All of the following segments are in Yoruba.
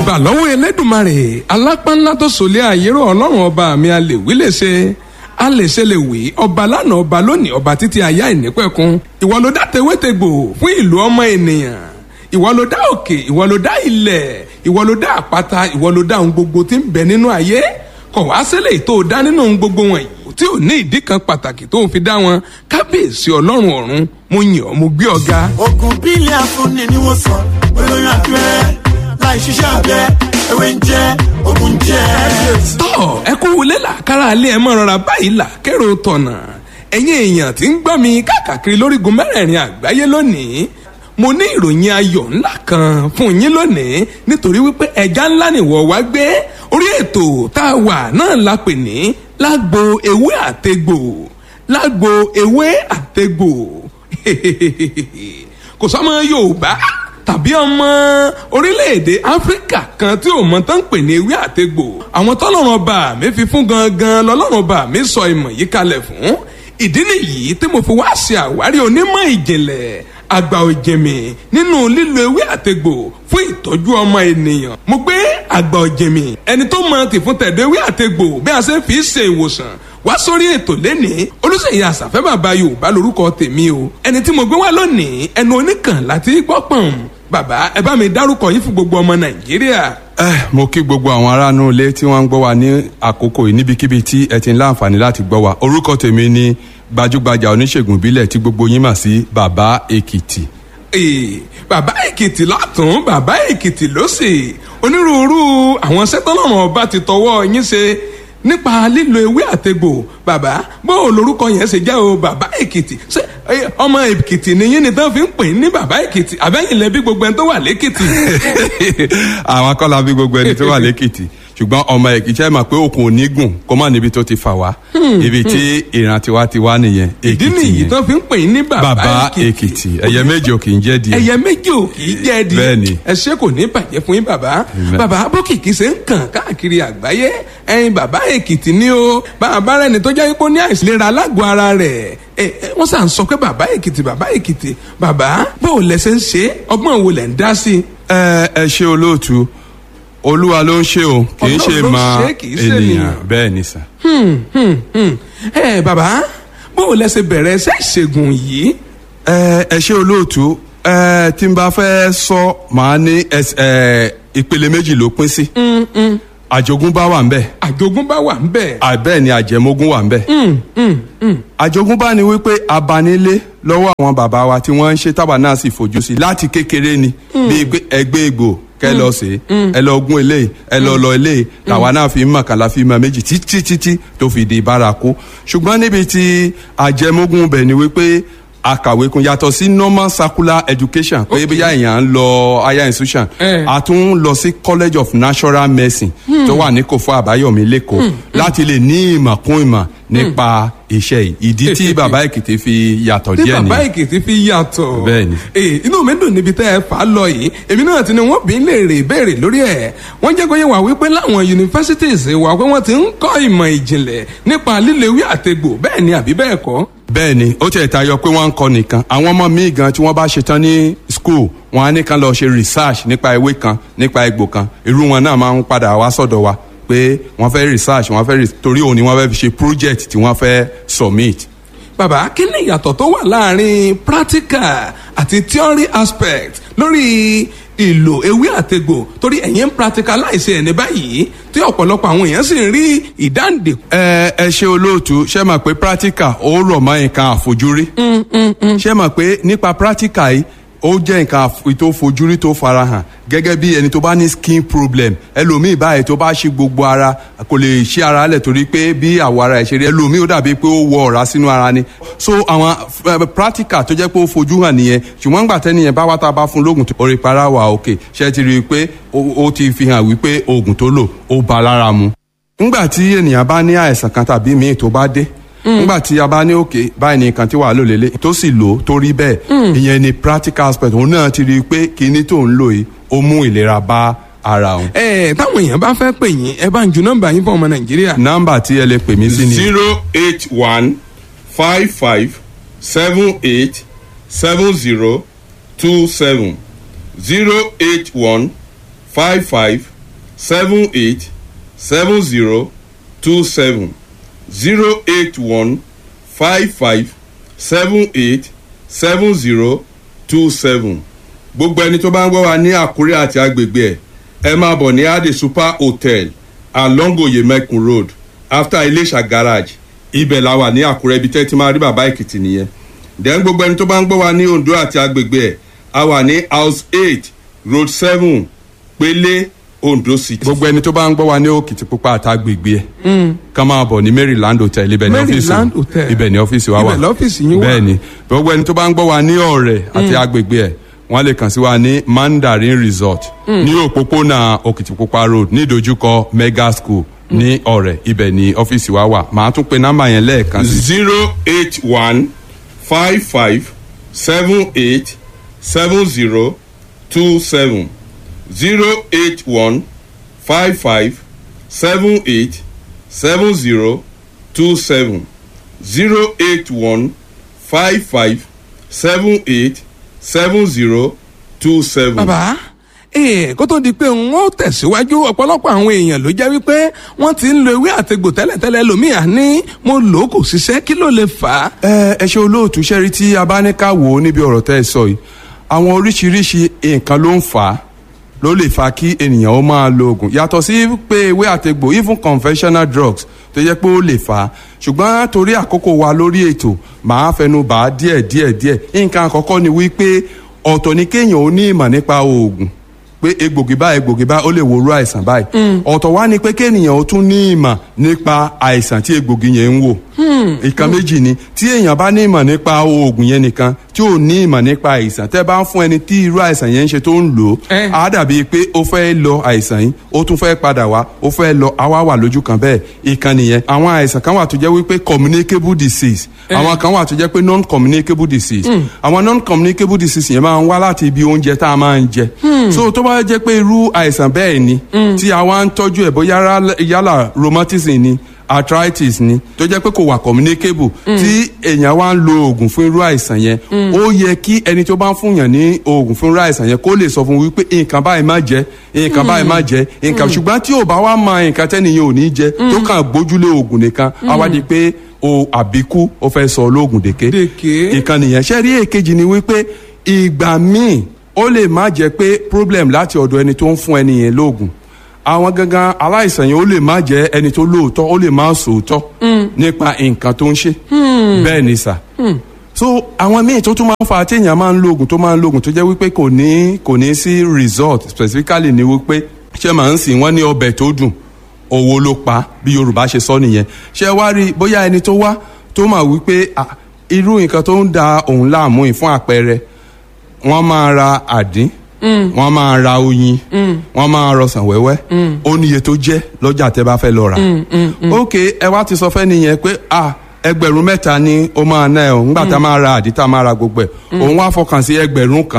ìbà lọ́wọ́ elédùnmarè alápánlá tó sòlé àyérò ọlọ́run ọba mi a lè wí lè ṣe a lè ṣe lè wí ọba lánàá ọba lónìí ọba títí ayá ìnípẹ̀kun ìwọ ló dá tewétegbò fún ìlú ọmọ ènìyàn ìwọ ló dá òkè ìwọ ló dá ilẹ̀ ìwọ ló dá àpáta ìwọ ló dá ohun gbogbo tí ń bẹ nínú ayé kọ̀ wá sílẹ̀ tó dá nínú ohun gbogbo wọ̀nyí tí ò ní ìdí kan pàtàkì tó ń fi dá wọn kábíyèsí ọlọ́run ọ̀run mo yàn ọ́ mo gbé ọ ga. oògùn bílẹ̀ afúnni ni wọ́n sọ olóyún abẹ́rẹ́ láì ṣiṣẹ́ abẹ ewé ń jẹ́ oògùn jẹ́. tọ́ ẹ kú wọlé làkàrà alẹ́ ẹ mọ́ rọra báyìí là kérò tọ̀nà ẹ̀yin èèyàn tí ń gbọ́ mi káàkiri lórígun mẹ́rẹ̀ẹ̀rin àgbáyé lónìí mo ní ìròyìn ayọ̀ ńlá kan fún yín lónìí nítorí wípé ẹja ńlá nìwọ wá gbé orí ètò tá a wà náà la pè ní lágbo ewé àtegbò lágbo ewé àtegbò kò sọmọ yorùbá tàbí ọmọ orílẹ̀-èdè áfíríkà kan tí ò mọ tán ń pè ní ewé àtegbò àwọn tọ́lọ́run ọba mi fi fún gangan lọ́lọ́run ọba mi sọ ìmọ̀ yìí kalẹ̀ fún ìdí nìyí tí mo fi wá ṣe àwárí onímọ̀ ìjìnlẹ̀ àgbà òjèmí nínú lílo ewé àtegbò fún ìtọ́jú ọmọ ènìyàn. mo gbé àgbà òjèmí ẹni tó mọ tìfún tẹ̀dọ̀ ewé àtegbò bí a ṣe fi ṣe ìwòsàn wá sórí ètò lẹ́nìí olùsèyí àṣàfẹ́ bàbá yorùbá lórúkọ tèmi o ẹni tí mo gbé wá lónìí ẹnu oníkàn láti gbọ́ pọ̀n bàbá ẹ bá mi dárúkọ yín fún gbogbo ọmọ nàìjíríà. ẹ mo kí gbogbo àwọn aráàlú ilé tí wọ́n ń gbọ́ wa ní àkókò yìí níbikíbi tí ẹ ti ń láǹfààní láti gbọ́ wa orúkọ tèmi ni gbajúgbajà oníṣègùn ìbílẹ̀ tí gbogbo yín mà sí bàbá èkìtì. Ee, bàbá èkìtì lọ́tún bàbá èkìtì lọ́sì onírúurú àwọn sẹ́tọ́lọ́run ọba ti tọwọ́ yín ṣe nípa lílo ewé àtegbò bàbá bó o lorúkọ yẹn ṣe jẹ́ o bàbá èkìtì ṣé ẹ, ọmọ èkìtì nìyí ni tán fi ń pè ní bàbá èkìtì àbẹ́yìn lẹ́bí gbogbo ẹni tó wà lẹ́kìtì. àwọn akọ́lá bí gbogbo ẹni tó wà lẹ́kìtì ṣùgbọ́n ọmọ èkìtì ẹ̀ mọ̀ pé òkun ò ní gùn kó má níbi tó ti fà wá ibi tí ìran tiwa ti wá nìyẹn ìdí èkìtì nìyí yẹn tán fi ń pè ní bàbá bàbá èkìtì ẹ̀yẹ méjì ò kì í jẹ́ díẹ̀ ẹyẹ méjì ò kì í jẹ́ di Bẹ́ẹ̀ni. ẹ ṣé kò ní bàjẹ́ fún yín bàbá bàbá bókìkí ṣe ń kàn káàkiri àgbáyé ẹyin bàbá èkìtì ni o bàbá rẹ ni tó jẹ́ pé ó ní àìsílera alágọ̀ ara rẹ̀ ẹ ẹ wọ́n sàn sọ pé bàbá èkìtì bàbá èkìtì bàbá báwo lẹ ṣe ń ṣe ọgbọ́n wo lẹ̀ ń dá sí i. ẹ ẹ ṣe olóòtú olúwa ló ń ṣe o kì í ṣe Ọlọ́run ló ń máa ṣe, kì í ṣe ènìyàn ènìyàn. bẹ́ẹ̀ ni sà. Hmm, hmm, hmm. ẹ bàbá báwo lẹ ṣe bẹ̀rẹ̀ ṣe ìṣègùn yìí. ẹ ẹ ṣe olóòtú ẹ tí n bá fẹ́ sọ màá ní ẹs- ẹ ìpele méjì ló pín sí àjogúnbá wà ń bẹ̀ àjogúnbá wà ń bẹ̀. bẹ́ẹ̀ ni àjẹmógún wà ń bẹ̀. àjogúnbá ni wípé abanilé lọ́wọ́ àwọn bàbá wa tí wọ́n ń ṣe tábà náà sì fojú sí láti kékeré ni bíi pé ẹgbẹ́ egbò kẹ lọ sí ẹ lọ gún eléyìí ẹ lọ lọ eléyìí làwa náà fi ń mọ̀ kàlà fi mọ̀ méjì títí títí tó fi di bárakú ṣùgbọ́n níbi tí àjẹmógún bẹ̀ ni wípé akàwé kun yàtọ̀ sí normal circular education pé bí èèyàn ń lọ higher institution Eh. a tún lọ sí college of natural medicine tó wà ní kòfó àbáyọ̀mí lẹ́kọ̀ọ́ láti lè ní ìmọ̀ kún ìmọ̀ nípa iṣẹ́ yìí ìdí tí bàbá èkìtì fi yàtọ̀ tí díẹ̀ bàbá nìyẹn èkìtì fi yàtọ̀. Bẹ́ẹ̀ni. ee inú mi dùn níbi tẹ́ ẹ fà á lọ yìí èmi náà ti ní wọ́n bí ń lè rè béèrè lórí ẹ̀ wọ́n jẹ́ kó yẹ wá wípé láwọn universities wà pé wọ́n ti ń kọ́ ìmọ̀ ìjìnlẹ̀ nípa lílo ewé àtegbò bẹ́ẹ̀ ni àbí bẹ́ẹ̀ kọ́. bẹ́ẹ̀ ni ó tiẹ̀ tayọ pé wọ́n ń kọ́ nìkan àwọn ọmọ míì gan tí wọ́n bá ṣetán ní school wọn á ní kan lọ ṣe research nípa ewé kan nípa egbò kan irú wọn náà máa ń padà wá sọ̀dọ̀ wa pé wọ́n fẹ́ research wọ́n fẹ́ re- torí òun ni wọ́n fẹ́ fi ṣe project tí wọ́n fẹ́ submit bàbá kí ni ìyàtọ̀ tó wà láàrin practical àti theory aspect lórí ìlò ewé àtegbò torí ẹ̀yin ń practicalize ẹ̀ ní báyìí tí ọ̀pọ̀lọpọ̀ àwọn èèyàn sì ń rí ìdáǹdè ẹ ẹ ṣe olóòtú ṣe mọ̀ pé practical ó rọ̀ mọ́ nǹkan àfojúrí ṣe mọ̀ pé nípa practical yìí ó jẹ́ nǹkan àf- tó fojúrí tó farahàn gẹ́gẹ́ bí ẹni tó bá ní skin problem ẹlòmíì báyìí tó bá ṣí gbogbo ara kò lè ṣí ara lẹ̀ torí pé bí àwọ̀ ara ẹ̀ ṣe rí ẹlòmíì ó dàbí pé ó wọ ọ̀rá sínú ara ni so àwọn eh, practical tó jẹ́ pé ó fojú hàn nìyẹn ṣùgbọ́n nígbà tẹ́niyẹn bá wá tá a bá fún lóògùn tó orí para wà òkè ṣe ti rí i pé ó ó ti fi hàn wípé oògùn tó lò ó ba lára mu ngbà tí ènìyàn bá ní àìsàn kan tàbí míì tó bá dé ngbà tí a bá ní òkè báyìí ní nǹkan tí wàá lò lélẹ̀ tó sì lò ó tó rí bẹ́ẹ̀ ìyẹn ni practical aspect òun náà ti rí i pé kinní tó ń lò yìí ó mú ìlera bá ara òun. ẹ táwọn èèyàn bá fẹ́ pè yín ẹ bá ń ju nọ́mbà yín fún ọmọ nàìjíríà. nọ́mbà tí ẹ lè pè mí sí ni zero eight one five five seven eight seven zero two seven zero eight one five five seven eight seven zero two seven zero eight one five five seven eight seven zero two seven gbogbo ẹni tó bá ń gbọ́ wa ní àkúrẹ́ àti agbègbè ẹ̀ ẹ máa bọ̀ ní ade super hotel along oyemekun road after iléṣà garage ibẹ̀ la wà ní àkúrẹ́ ibi tẹ́ ti máa rí bàbá èkìtì nìyẹn then gbogbo ẹni tó bá ń gbọ́ wa ní ondo àti agbègbè ẹ̀ a wà ní house eight road seven pélé ondo city. gbogbo ẹni tó bá ń gbọ́ wa ní òkìtìpupa àtàgbègbè ẹ̀ ká máa bọ̀ ní maryland hotel ibẹ̀ ní ọ́fíìsì Maryland Hotel. ibẹ̀ ní ọ́fíìsì wa wà Ibẹ̀ lọ́fíìsì yín wà. bẹ́ẹ̀ ni gbogbo ẹni tó bá ń gbọ́ wa ní ọ̀rẹ́ àti agbègbè ẹ̀ wọ́n lè kàn sí wa ní mandarin resort ní òpópónà òkìtìpupa road ní ìdojúkọ mega school ní ọ̀rẹ́ ibẹ̀ ní ọ́fíìsì wa wà màá tún pe nọ́mbà yẹn lẹ́ẹ̀kan sí zero eight one five five seven eight seven zero two seven zero eight one five five seven eight seven zero two seven zero eight one five five seven eight seven zero two seven. bàbá ee kó tó di pé n ó tẹ̀síwájú ọ̀pọ̀lọpọ̀ àwọn èèyàn ló jẹ́ wípé wọ́n ti ń lo ewé àtegbò tẹ́lẹ̀tẹ́lẹ̀ lòmíà ní mo lò ó kò ṣiṣẹ́ kí ló lè fà á. ẹ ẹ ṣe olóòtú ṣẹ́rí tí a bá ní ká wò ó níbi ọ̀rọ̀ tẹ́ ẹ sọ yìí àwọn oríṣiríṣi nǹkan ló ń fà á ló lè fa kí ènìyàn ó máa lo oògùn yàtọ̀ sí pé ewé àtegbò even conventional drugs tó yẹ pé ó lè fà á ṣùgbọ́n torí àkókò wa lórí ètò màá fẹnu bà á díẹ̀ díẹ̀ díẹ̀ nǹkan àkọ́kọ́ ni wípé ọ̀tọ̀ ni kéèyàn ó ní ìmọ̀ nípa oògùn pé egbògi báyìí egbògi báyìí ó lè wo irú àìsàn báyìí ọ̀tọ̀ wá ni pé kéèyàn ó tún ní ìmọ̀ nípa àìsàn tí egbògi yẹn ń wò ìkan méjì ni tí èèyàn bá ní ìmọ̀ nípa oògùn yẹn nìkan tí ò ní ìmọ̀ nípa àìsàn tẹ́ bá ń fún ẹni tí irú àìsàn yẹn ń ṣe tó ń lò ó Eh. á dàbí pé ó fẹ́ lọ àìsàn yìí ó tún fẹ́ padà wá ó fẹ́ lọ àwa wà lójú kan bẹ́ẹ̀ ìkan nìyẹn àwọn àìsàn kan wà tó jẹ́ wípé communicable disease àwọn kan wà tó jẹ́ pé non communicable disease àwọn non communicable disease yẹn máa ń wá láti ibi oúnjẹ tá a máa ń jẹ so tó bá jẹ́ pé irú àìsàn bẹ́ẹ̀ ni tí a wá ń tọ́jú ẹ̀ bóyá rá- yálà rheumatism ni arthritis ni tó jẹ́ pé kò wà communicable tí èèyàn wá ń lo oògùn fún irú àìsàn yẹn ó yẹ kí ẹni tó bá ń fúnyàn ní oògùn fún irú àìsàn yẹn kó lè sọ fún wípé nǹkan báyìí má jẹ nǹkan báyìí má jẹ nǹkan ṣùgbọ́n tí ò bá wá mọ nǹkan tẹ́niyẹn ò ní jẹ tó kàn gbójúlé oògùn nìkan á wá di pé o àbíkú ó fẹ́ sọ olóògùn dèké Dèké. ìkan nìyẹn ṣé rí èkejì ni wípé ìgbà míì ó lè má jẹ pé problem láti ọ̀dọ̀ ẹni tó ń fún ẹni yẹn lóògùn àwọn gangan aláìsàn yẹn ó lè má jẹ ẹni tó lóòótọ́ ó lè má sòótọ́ nípa nǹkan tó ń ṣe bẹ́ẹ̀ ni sà so àwọn míì tó tún máa ń fa téèyàn máa ń lo oògùn tó máa ń lo oògùn tó jẹ́ wípé kò ní kò ní sí result specifically ni wípé ṣé màá ń sìn wọ́n ní ọbẹ̀ tó dùn owó ló pa bí yorùbá ṣe sọ nìyẹn ṣé wá rí bóyá ẹni tó wá tó máa wípé ah, irú nǹkan tó ń da òun láàmú yìí fún àpẹẹrẹ wọ́n máa ra àdín wọ́n máa ra oyin wọ́n máa rọsàn wẹ́wẹ́ ó níye tó jẹ́ lọ́jà tẹ́ bá fẹ́ lọ rà ok ẹ wá ti sọ fẹ́ nìyẹn pé ah ẹgbẹ̀rún mẹ́ta ni ó máa ná ẹ o ńgbà tá a máa ra àdín tá a máa ra gbogbo ẹ̀ òun wá fọkàn sí ẹgbẹ̀rún kan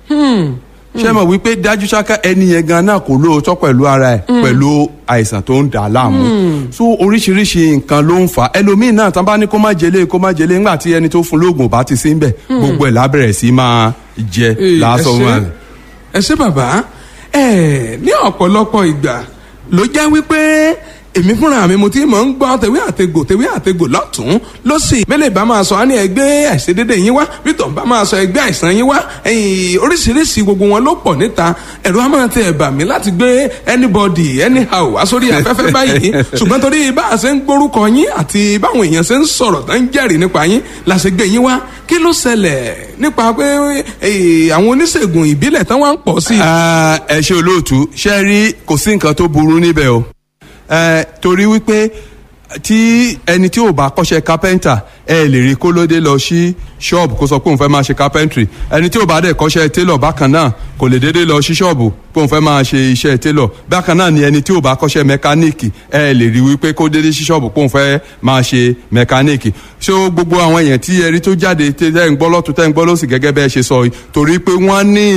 ṣé mọ̀ wípé dájú ṣáká ẹni yẹn gan náà kò lóòótọ́ pẹ̀lú ara ẹ̀ pẹ̀lú àìsàn tó ń dà á láàmú so oríṣiríṣi nǹkan ló ń fà á ẹlòmíín náà tán bá ní kó má jẹlé kó má jẹlé ńgbà tí ẹni tó fún lóògùn bá ti sí ń bẹ̀ gbogbo ẹ̀ lábẹ̀rẹ̀ sí máa jẹ Ee, lásán ẹ ṣé. wọn. ẹ ṣé bàbá ẹ ní ọ̀pọ̀lọpọ̀ ìgbà ló jẹ́ wípé èmi fúnra mi mo ti mọ̀ ń gbọ́ tewé àtegbò tewé àtegbò lọ́tún lọ́sì mẹ́lẹ̀ bá máa sọ á ní ẹgbẹ́ àìṣedédé yín wá bítọ̀ bá máa sọ ẹgbẹ́ àìsàn yín wá ẹ̀yìn oríṣiríṣi gbogbo wọn ló pọ̀ níta ẹ̀rọ á máa tẹ ẹ̀bà mi láti gbé anybody anyhow wá sórí afẹ́fẹ́ báyìí ṣùgbọ́n torí bá a ṣe ń gbórúkọ yín àti báwọn èèyàn ṣe ń sọ̀rọ̀ tó ń jẹ́rìí nípa yín la ṣe gbé yín wá kí ló ṣẹlẹ̀ nípa pé eh, àwọn oníṣègùn ìbílẹ̀ tán wá ń pọ̀ sí i. Ah, ẹ ṣe olóòtú ṣe rí kò sí nǹkan tó burú níbẹ̀ o Eh, torí wípé tí ẹni tí ò bá kọ́ṣẹ́ kápẹ́ńtà ẹ lè rí kó lóde lọ sí ṣọ́ọ̀bù kó sọ pé òun fẹ́ máa ṣe kápẹ́ńtìrì ẹni tí ò bá dẹ̀ kọ́ṣẹ́ télọ̀ bákan náà kò lè déédéé lọ sí ṣọ́ọ̀bù pé òun fẹ́ máa ṣe iṣẹ́ télọ̀ bákan náà ni ẹni tí ò bá kọ́ṣẹ́ mẹkáníìkì ẹ lè rí wípé kó déédéé sí ṣọ́ọ̀bù pé òun fẹ́ máa ṣe mẹkáníìkì ṣó gbogbo àwọn èèyàn tí ẹ rí tó jáde tẹ́ ń gbọ́ lọ́tún tẹ́ ń gbọ́ lọ́sì gẹ́gẹ́ bẹ́ẹ̀ ṣe sọ yìí torí pé wọ́n ní